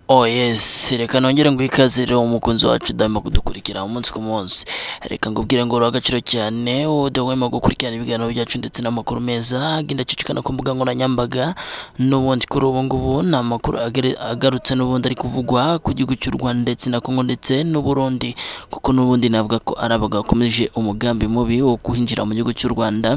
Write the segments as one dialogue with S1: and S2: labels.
S1: Oh yes, reka nongere nguhe ikaze rero umukunzi wacu udahwema kudukurikira umunsi ku munsi. Reka ngubwire ngo uri agaciro cyane, wowe udahwema gukurikirana ibiganiro byacu ndetse n'amakuru meza, agenda acicikana ku mbuga nkoranyambaga. N'ubundi kuri ubu ngubu ni amakuru agere- agarutse n'ubundi ari kuvugwa ku gihugu cy'u Rwanda ndetse na Kongo ndetse n'Uburundi. Kuko n'ubundi navuga ko ari abagakomeje umugambi mubi wo kwinjira mu gihugu cy'u Rwanda,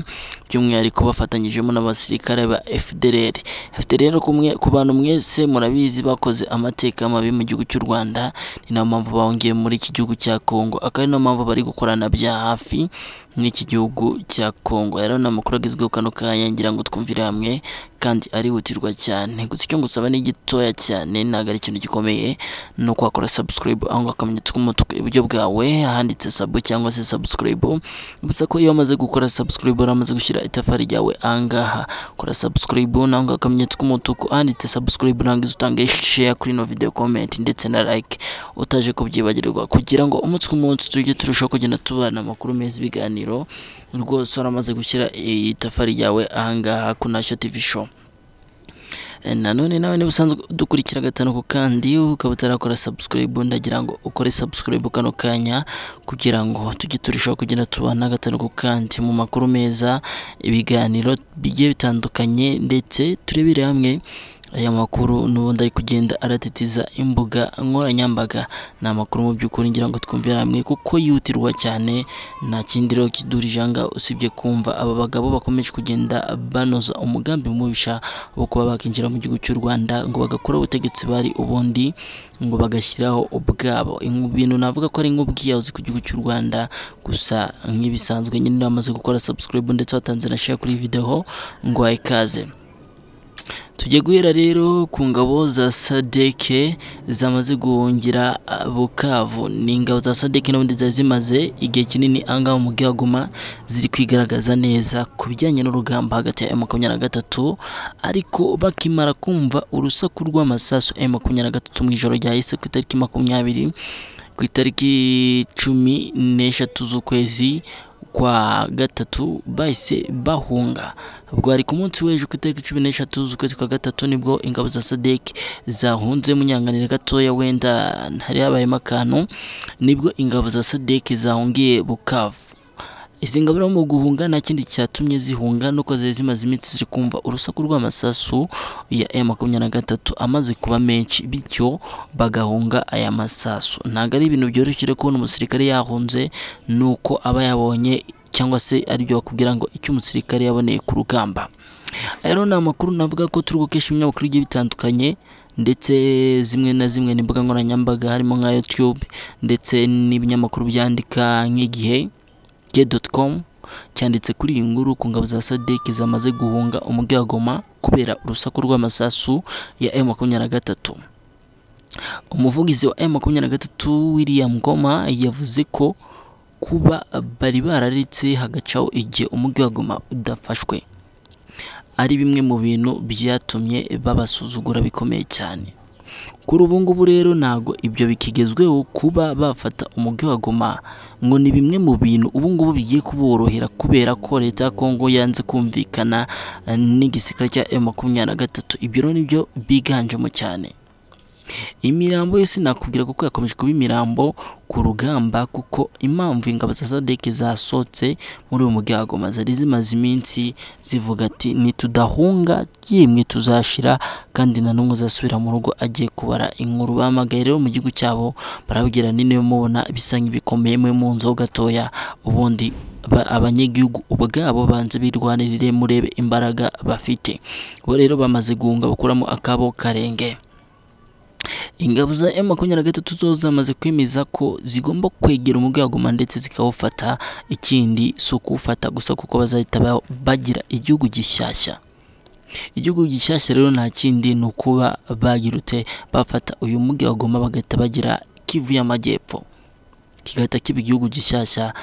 S1: by'umwihariko bafatanyijemo n'abasirikare ba FDLR. FDLR ku mwe- ku bantu mwese murabizi bakoze amateka mabi mu gihugu cy'u Rwanda, ni nayo mpamvu bahungiye muri iki gihugu cya Kongo, akaba ari nayo mpamvu bari gukorana bya hafi n'iki gihugu cya Kongo. Rero ni amakuru agezweho kano kanya ngira ngo twumvire hamwe kandi arihutirwa cyane. Gusa icyo ngusaba ni gitoya cyane, ntabwo ari ikintu gikomeye, ni uko wakora subscribe aho ngaho akamenyetso k'umutuku iburyo bwawe, ahanditse sabo cyangwa se subscribe, gusa ko iyo wamaze gukora subscribe uramaze gushyira itafari ryawe aha ngaha kora subscribe naho ngaho akamenyetso k'umutuku ahanditse subscribe ntabwo utange share kuri ino video comment ndetse na like utaje kubyibagirwa kugira ngo umunsi ku munsi tujye turushaho kugenda tubana amakuru meza ibiganiro rwose waramaze gushyira itafari ryawe aha ngaha ku Nashyo TV show nanone nawe niba usanzwe dukurikira gatanu ku kandi ukaba utarakora subscribe ndagira ngo ukore subscribe kano kanya kugira ngo tujye turushaho kugenda tubana gatanu ku kandi mu makuru meza ibiganiro bigiye bitandukanye ndetse turebere hamwe aya makuru n'ubundi ari kugenda aratitiza imbuga nkoranyambaga ni amakuru mu by'ukuri ngira ngo twumvire hamwe kuko yihutirwa cyane nta kindi rero kidurije aha ngaha usibye kumva aba bagabo bakomeje kugenda banoza umugambi mubisha wo kuba bakinjira mu gihugu cy'u Rwanda ngo bagakora ubutegetsi bari ubundi ngo bagashyiraho ubwabo Ingu- ibintu navuga ko ari nk'ubwiyahuzi ku gihugu cy'u Rwanda gusa nk'ibisanzwe nyine bamaze gukora subscribe ndetse watanze na share kuri iyi video ngo wahe ikaze tujye guhera rero ku ngabo za sadeke zamaze guhungira ah, bukavu ni ingabo za sadeke n'ubundi zari zimaze igihe kinini angaha mu bwihaguma ziri kwigaragaza neza ku bijyanye n'urugamba hagati ya makumyabiri na gatatu ariko bakimara kumva urusaku rw'amasasu ya makumyabiri na gatatu mu ijoro ryahise ku itariki makumyabiri ku itariki cumi n'eshatu z'ukwezi kwa gatatu bahise bahunga bwari ku munsi w'ejo ku itariki cumi n'eshatu z'ukwezi kwa gatatu nibwo ingabo za sadek zahunze munyanganira gatoya wenda hari habayemo akantu nibwo ingabo za sadek zahungiye bukavu izi ngabo rero mu guhunga nta kindi cyatumye zihunga nuko zari zimaze iminsi ziri kumva urusaku rw'amasasu ya M makumyabiri na gatatu amaze kuba menshi bityo bagahunga aya masasu ntabwo ari ibintu byoroshye rero kubona umusirikare yahunze nuko aba yabonye cyangwa se aribyo bakubwira ngo icyo umusirikare yaboneye ku rugamba aya rero ni amakuru navuga ko turi gukesha ibinyamakuru bigiye bitandukanye ndetse zimwe na zimwe n'imbuga nkoranyambaga harimo nka YouTube ndetse n'ibinyamakuru byandika nk'igihe gay.com cyanditse kuri iyi nguru ku ngabo za sadek zamaze guhunga umujyi wa Goma kubera urusaku rw'amasasu ya M23 umuvugizi wa M23 William Goma yavuze ko kuba bari bararitse hagacaho igihe umujyi wa Goma udafashwe ari bimwe mu bintu byatumye babasuzugura bikomeye cyane kuri ubu ngubu rero ntabwo ibyo bikigezweho kuba bafata umujyi wa Goma ngo ni bimwe mu bintu ubu ngubu bigiye kuborohera kubera ko leta ya Kongo yanze kumvikana eh, n'igisirikare cya M23 ibyo rero nibyo biganjemo cyane imirambo yose nakubwira kuko yakomeje kuba imirambo ku rugamba kuko impamvu ingabo za sadek zasohotse muri uyu mujyi wa Goma zari zimaze iminsi zivuga ati nitudahunga yemwe tuzashira kandi nta n'umwe uzasubira mu rugo agiye kubara inkuru bahamagaye rero mu gihugu cyabo barabwira ni niyo mubona bisa nk'ibikomeye mwe mu nzu ho gatoya ubundi ba- abanyagihugu ubwabo banze birwanirire murebe imbaraga bafite bo rero bamaze guhunga bakuramo akabo karenge ingabo za M makumyabiri na gatatu zo zamaze kwemeza ko zigomba kwegera umujyi wa Goma ndetse zikawufata ikindi si ukuwufata gusa kuko bazahita ba- bagira igihugu gishyashya igihugu gishyashya rero nta kindi ni ukuba bagirutse bafata uyu mujyi wa Goma bagahita bagira Kivu y'Amajyepfo kigahita kiba igihugu gishyashya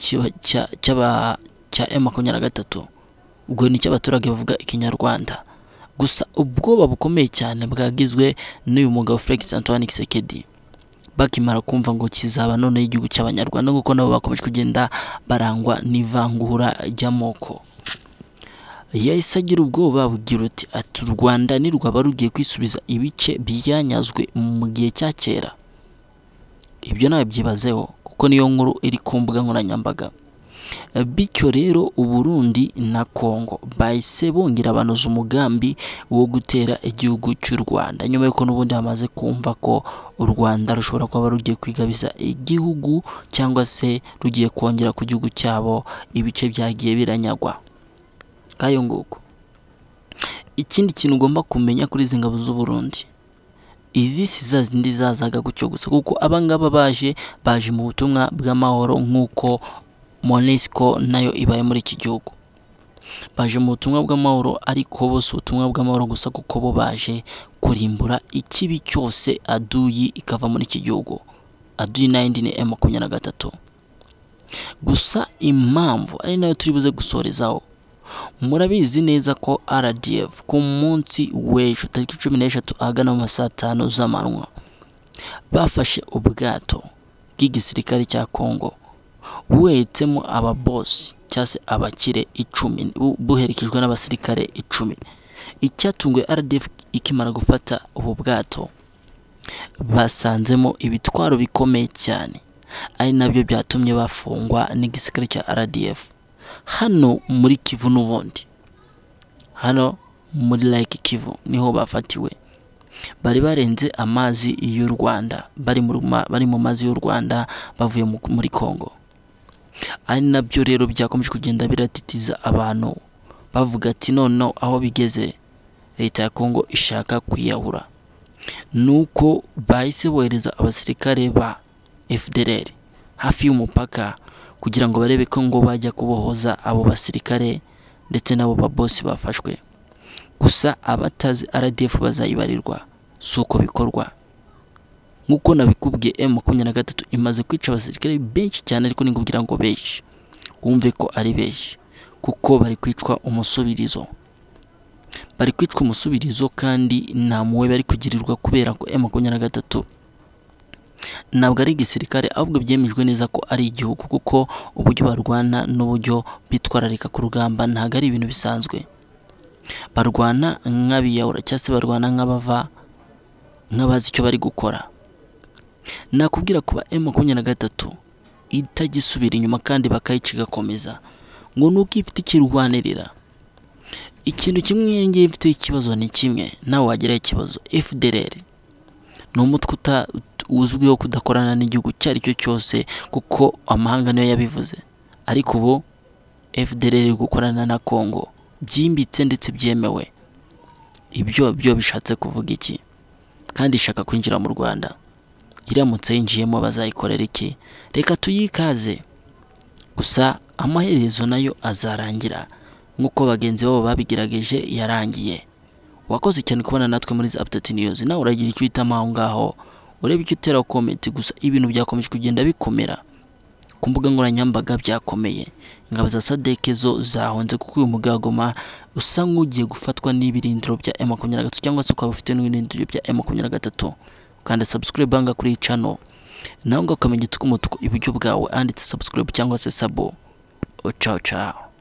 S1: kiba- cya- cy'aba- cya M makumyabiri na gatatu ubwo ni cy'abaturage bavuga ikinyarwanda gusa ubwoba bukomeye cyane bwagizwe n'uyu mugabo Felix Antoine Kisekedi bakimara kumva ngo kizaba noneho igihugu cy'abanyarwanda kuko nabo bakomeje kugenda barangwa n'ivangura ry'amoko yahise agira ubwoba bugira uti ati u rwanda ntirwaba rugiye kwisubiza ibice byanyazwe mu gihe cya kera ibyo nawe byibazeho kuko niyo nkuru iri ku mbuga nkoranyambaga bityo rero uburundi na congo bahise bongera banoza umugambi wo gutera igihugu cy'u rwanda nyuma yuko n'ubundi hamaze kumva ko u rwanda rushobora kuba rugiye kwigabiza igihugu cyangwa se rugiye kongera ku gihugu cyabo ibice byagiye biranyagwa nk'ayo nguko ikindi kintu ugomba kumenya kuri izi ngabo z'uburundi izi si za zindi zazaga gutyo gusa kuko abangaba baje baje mu butumwa bw'amahoro nk'uko monesiko nayo ibaye muri iki gihugu baje mu butumwa bw'amahoro ariko bose ubutumwa bw'amahoro gusa kuko bo baje kurimbura ikibi cyose aduyi ikava muri iki gihugu aduyi nayindi ni emu makumyabiri na gatatu gusa impamvu ari nayo turi buze gusorezaho murabizi neza ko rdf ku munsi w'ejo tariki cumi n'eshatu ahagana mu ma saa tanu z'amanywa bafashe ubwato bw'igisirikare cya kongo buhetsemo ababosi cyangwa se abakire icumi bu- buherekejwe n'abasirikare icumi icyatunguye rdf ikimara gufata ubu bwato basanzemo ibitwaro bikomeye cyane ari nabyo byatumye bafungwa n'igisirikare cya rdf hano muri kivu n'ubundi hano muri like kivu niho bafatiwe bari barenze amazi y'u rwanda bari mu ma- bari mu mazi y'u rwanda bavuye mu- muri congo ari nabyo rero byakomeje kugenda biratitiza abantu bavuga ati noneho aho bigeze leta ya kongo ishaka kwiyahura nuko bahise bohereza abasirikare ba fdr hafi y'umupaka kugira ngo barebe ko ngo bajya kubohoza abo basirikare ndetse n'abo babosi bafashwe gusa abatazi rdf bazayibarirwa si uko bikorwa nk'uko nabikubwiye emu makumyabiri na gatatu imaze kwica abasirikare benshi cyane ariko ni ngombwa ngo benshi wumve ko ari benshi kuko bari kwicwa umusubirizo bari kwicwa umusubirizo kandi nta muwe bari kugirirwa kubera ko emu makumyabiri na gatatu ntabwo ari igisirikare ahubwo byemejwe neza ko ari igihugu kuko uburyo barwana n'uburyo bitwararika ku rugamba ntabwo ari ibintu bisanzwe barwana nk'abiyahura cyangwa se barwana nk'abava nk'abazi icyo bari gukora nakubwira kuba emu makumyabiri na gatatu itagisubira inyuma kandi bakayica igakomeza ngo ni uko ifite icyo irwanirira ikintu kimwe iyi ngiyi ifite ikibazo ni kimwe nawe wagira ikibazo fdr ni umutwe uta- ut- uzwiho kudakorana n'igihugu icyo ari cyo cyose kuko amahanga niyo yabivuze ariko ubu fdr iri gukorana na congo byimbitse ndetse byemewe ibyo byo bishatse kuvuga iki kandi ishaka kwinjira mu rwanda iramutse yinjiyemo bazayikorera iki reka tuyikaze gusa amaherezo nayo azarangira nk'uko bagenzi babo babigerageje yarangiye wakoze cyane kubana natwe muri za apudeti niyuzi nawe uragira icyo uhitamo aho ngaho urebe icyo utera komenti gusa ibintu byakomeje kugenda bikomera ku mbuga nkoranyambaga byakomeye ingabo za sadeke zo zahonze kuko uyu mugagoma usa nk'ugiye gufatwa n'ibirindiro bya emu makumyabiri na gatatu cyangwa se ukaba ufite n'ibirindiro bya emu makumyabiri na gatatu ukanda sabusikarayibu aha ngaha kuri iyi cano nawe ngaho ukamenya umutuku iburyo bwawe handitse sabusikarayibu cyangwa se sabo cawo cawo